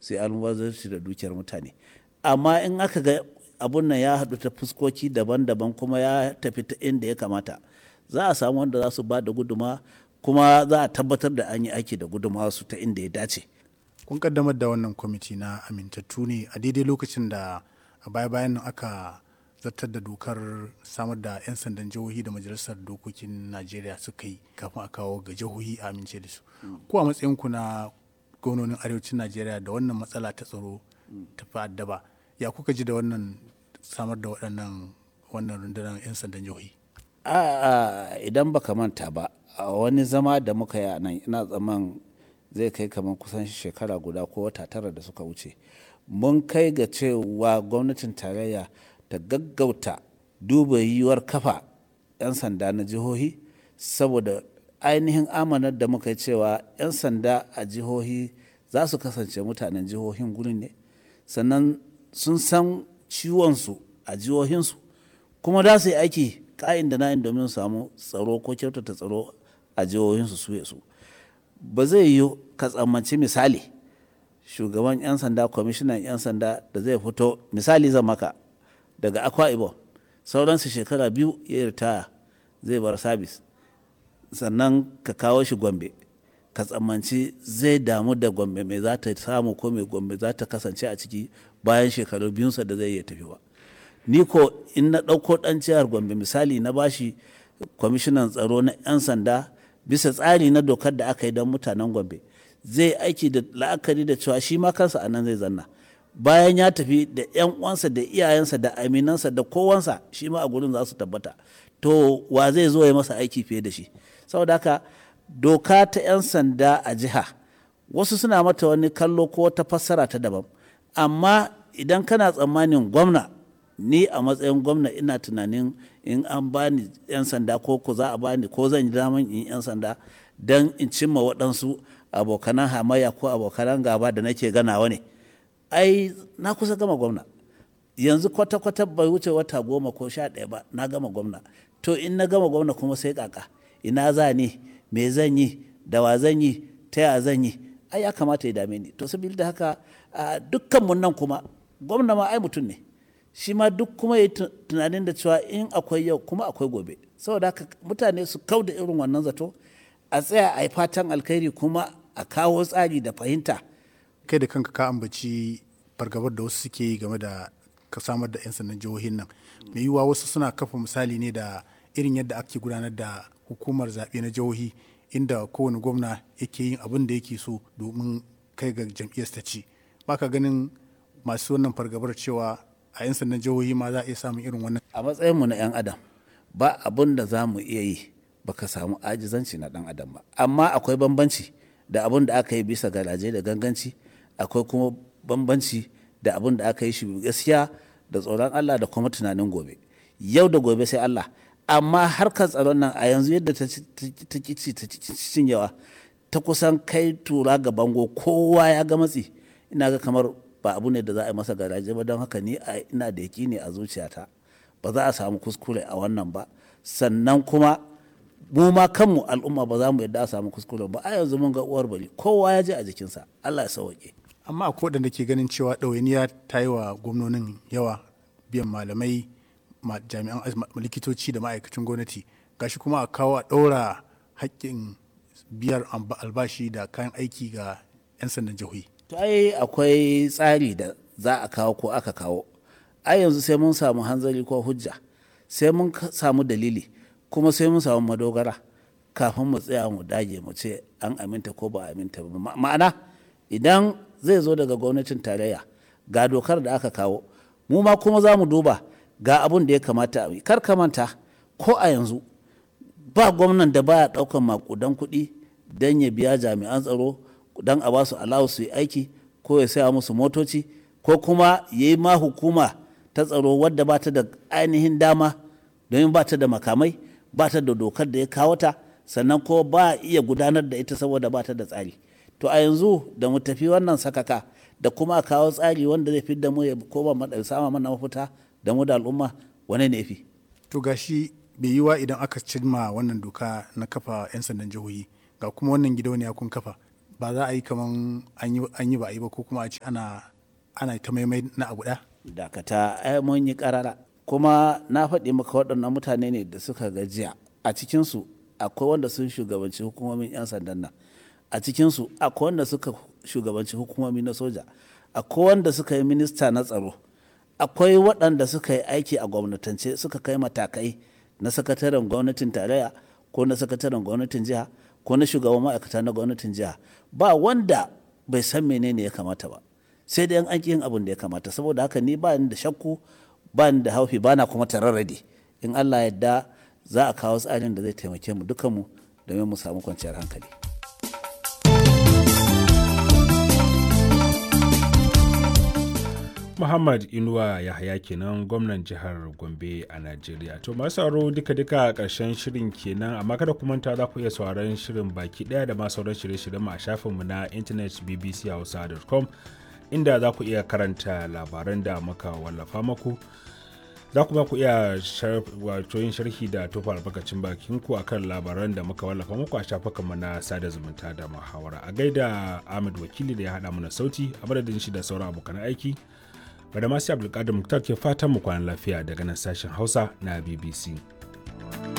su yi almubazarci da dukiyar mutane amma in aka ga abun nan ya haɗu ta fuskoki daban-daban kuma ya tafi ta inda ya kamata za a samu wanda za su ba da guduma kuma za a tabbatar da an yi aiki da guduma su ta inda ya dace kun kaddamar da wannan kwamiti na amintattu ne a daidai lokacin da a baya-bayan nan aka zartar da dokar samar da 'yan sandan jihohi da majalisar dokokin najeriya suka yi kafin a kawo ga jihohi a amince da su ko a matsayinku na gwamnonin arewacin najeriya da wannan matsala ta tsaro ta fi addaba ya kuka ji da wannan samar da waɗannan wannan rundunar 'yan sandan jihohi a idan baka manta ba a wani zama da muka yi a nan ina tsaman zai kai kamar kusan shekara guda ko wata tara da suka wuce mun kai ga cewa gwamnatin tarayya ta gaggauta duba yiwuwar kafa 'yan sanda na jihohi saboda ainihin amanar da muka yi cewa 'yan sanda a jihohi za su kasance mutanen jihohin gurin ne sannan sun san ciwonsu a jihohinsu kuma za su yi aiki ka'in da na'in domin samu tsaro ko kyautata tsaro a jihohinsu su su ba zai yi ka tsammanci misali shugaban 'yan sanda kwamishinan 'yan sanda da zai fito misali zan maka daga akwa ibom sauransu shekara biyu ya ritaya zai bar sabis sannan ka kawo shi gombe ka tsammanci zai damu da gombe mai za ta samu ko mai gombe za ta kasance a ciki bayan shekaru biyunsa da zai iya tafi ba ni ko in na ɗauko ɗan jihar gombe misali na bashi kwamishinan tsaro na 'yan sanda bisa tsari na dokar da aka yi don mutanen gombe zai aiki da la'akari da cewa shi ma kansa a nan zai zanna bayan ya tafi da 'yan uwansa da iyayensa da aminansa da kowansa shi ma a gurin za su tabbata to wa zai zo ya masa aiki fiye da shi saboda haka doka ta 'yan sanda a jiha wasu suna mata wani kallo ko wata fassara ta daban amma idan kana tsammanin gwamna ni a matsayin gwamna ina tunanin in an bani 'yan sanda ko ko za a bani ko zan yi daman in 'yan sanda don in cimma waɗansu abokanan hamayya ko abokanan gaba da nake ganawa ne ai na kusa gama gwamna yanzu kwata-kwata bai wuce wata goma ko sha ɗaya ba na gama gwamna to in na gama gwamna kuma sai kaka ina za ni me zan yi da wa zan yi ta ya zan yi ai ya kamata ya dame ni to saboda haka dukkan mun nan kuma gwamna ma ai mutum ne shi ma duk kuma yi tunanin da cewa in akwai yau kuma akwai gobe saboda haka mutane su kau da irin wannan zato a tsaya a yi fatan alkhairi kuma a kawo tsari da fahimta kai da kanka ka ambaci fargabar da wasu suke yi game da ka samar da 'yan sandan jihohin nan mai yiwuwa wasu suna kafa misali ne da irin yadda ake gudanar da hukumar zaɓe na jihohi inda kowane gwamna yake yin abin da yake so domin kai ga jam'iyyar ta ci baka ganin masu wannan fargabar cewa a 'yan sandan jihohi ma za a iya samun irin wannan a matsayinmu na 'yan adam ba abin da za mu iya yi baka samu ajizanci na dan adam ba amma akwai bambanci da abin da aka yi bisa garaje da ganganci akwai kuma bambanci da abin da aka yi shi gaskiya da tsoron Allah da kuma tunanin gobe yau da gobe sai Allah amma harkar tsaron nan a yanzu yadda ta kici ta cinyewa ta kusan kai tura ga bango kowa ya ga matsi ina ga kamar ba abu ne da za a yi masa garaje ba don haka ni ina da ne a zuciyata ba za a samu kuskure a wannan ba sannan kuma mu ma kanmu al'umma ba za mu yadda a samu kuskure ba a yanzu mun ga uwar bari kowa ya je a jikinsa Allah ya sauke amma akwai waɗanda ke ganin cewa ɗawainiya ta yi wa gwamnonin yawa biyan malamai jami'an likitoci da ma'aikacin gwamnati gashi kuma a kawo a ɗaura haƙƙin biyar albashi da kayan aiki ga 'yan sandan jihohi to ai akwai tsari da za a kawo ko aka kawo ai yanzu sai mun samu hanzari ko hujja sai mun samu dalili kuma sai mun samu madogara kafin mu tsaya mu dage mu ce an aminta ko ba aminta ba ma'ana idan zai zo daga gwamnatin tarayya ga dokar da aka kawo mu ma kuma za mu duba ga abun da ya kamata a yi kar ka manta ko a yanzu ba gwamnan da baya daukan makudan kuɗi don ya biya jami'an tsaro don a basu alawu su yi aiki ko ya saya musu motoci ko kuma ya yi ma hukuma ta tsaro wadda ba ta da ainihin dama domin ba ta da makamai ba ta da dokar da ya kawo ta sannan ko ba iya gudanar da ita saboda ba ta da tsari to a yanzu da mu tafi wannan sakaka da kuma kawo tsari wanda zai fi da mu ya koma sama mana mafita da mu da al'umma wane ne fi to gashi bai yiwa idan aka cimma wannan doka na kafa 'yan sandan jihohi ga kuma wannan gidauniya kun kafa ba za a yi kaman an yi ba a yi ba ko kuma a ce ana ana ta maimai na abu ɗaya dakata ai mun yi karara kuma na faɗi maka waɗannan mutane ne da suka gajiya a cikinsu akwai wanda sun shugabanci hukumomin 'yan sandan nan a cikinsu akwai wanda suka shugabanci hukumomi na soja akwai wanda suka yi minista na tsaro akwai waɗanda suka yi aiki a gwamnatance suka kai matakai na sakataren gwamnatin tarayya ko na sakataren gwamnatin jiha ko na shugaban ma'aikata na gwamnatin jiha ba wanda bai san menene ya kamata ba sai dai an yin abin da ya kamata saboda haka ni ba ni da shakku ba ni da haufi ba na kuma tararrade in allah yadda za a kawo tsarin da zai taimake mu dukanmu domin mu samu kwanciyar hankali Muhammad Inuwa Yahaya kenan gwamnan jihar Gombe a Najeriya. To masu sauraro duka-duka ƙarshen shirin kenan amma kada ku manta za ku iya sauraron shirin baki ɗaya da ma sauran shirye-shiryen mu a shafinmu na intanet bbchausa.com inda za ku iya karanta labaran da muka wallafa maku. Za kuma ku iya wato yin sharhi da tofa albarkacin bakin ku akan labaran da muka wallafa muku a shafukanmu na sada zumunta da muhawara. A gaida Ahmed Wakili da ya haɗa mana sauti a madadin shi da sauran abokan aiki. Bada masu Abdulkadir Muktar ke fatan mu kwanan lafiya daga nan sashen Hausa na BBC.